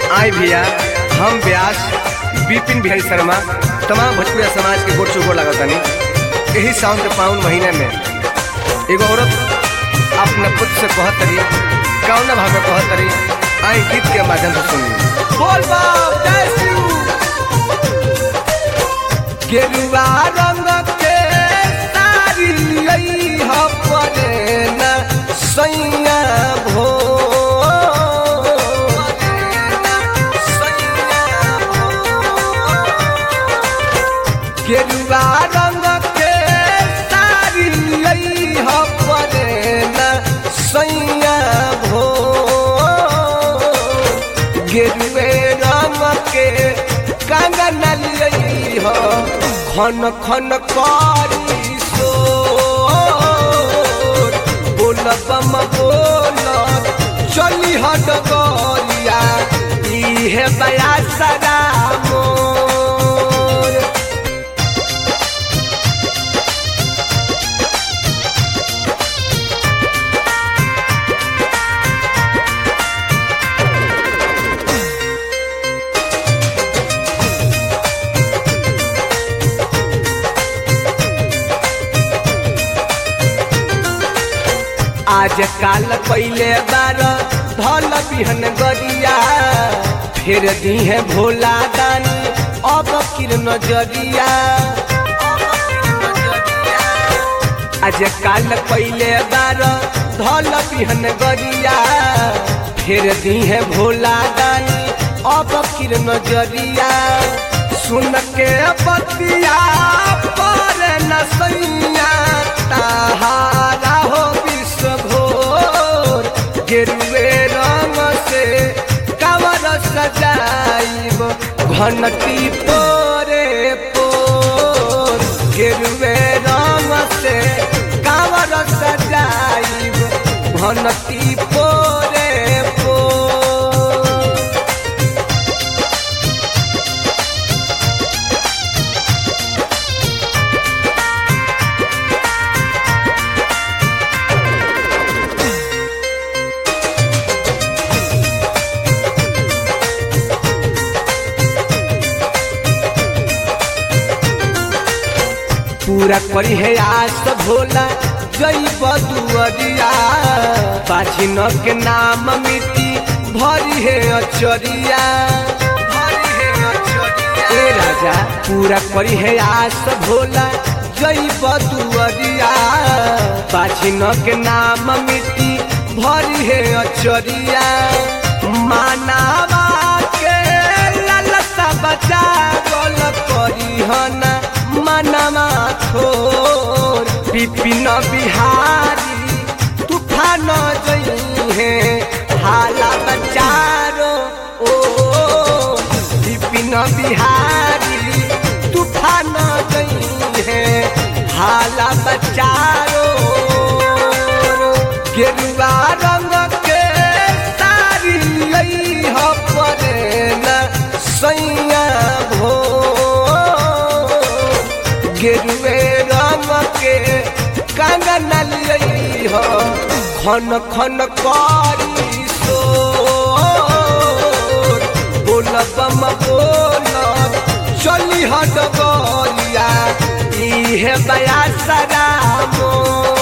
आई भैया हम व्यास विपिन बिहारी शर्मा तमाम भोजपुरिया समाज के गोड़ चुगोड़ लगतानी यही सावन के पावन महीने में एगो औरत अपना पुत्र से कहत तरी कौना भाव में कहत तरी आई गीत के माध्यम से सुनी बोल बाप जय शिव गेरुआ रंग के सारी लई ह परे न सैया भो गेरुआ रंग के सारी लई ह परे न सैया भो गेरुए रंग के कंगन लई ह खन खन करी सो बोलब म बोलब चली हट गरिया इहे बया सदा मोर आज काल पहले बार धल बिहन गरिया फिर दीहे भोला दानी अब किर नजरिया आज काल पहले बार धल बिहन गरिया फिर दीहे भोला दानी अब किर नजरिया सुन के बतिया पर नसैया ताहारा हो विश्व घोर गेरुए रंग से कवर सजाइब घनटी पोरे पोर गेरुए रंग से कवर सजाइब घनटी पोरे पोर पूरा करी है आस भोला जई बदुअरिया बाझिन के नाम मिट्टी भरी है अचरिया भरी है अचरिया ए राजा पूरा करी है आस भोला जई बदुअरिया बाझिन के नाम मिट्टी भरी है अचरिया मानावा के ललसा बचा गल करी हना मनवा थोर विपिन बिहारी तूफान जई है हाला बचारो ओ विपिन बिहारी तूफान जई है हाला बचारो गेरुआ रंग के सारी लई ह परे न सैया भो गेरुए रंग के कंगन लई ह खन खन करी सो बोलब म बोलब चली हट गरिया इहे बया सदा मोर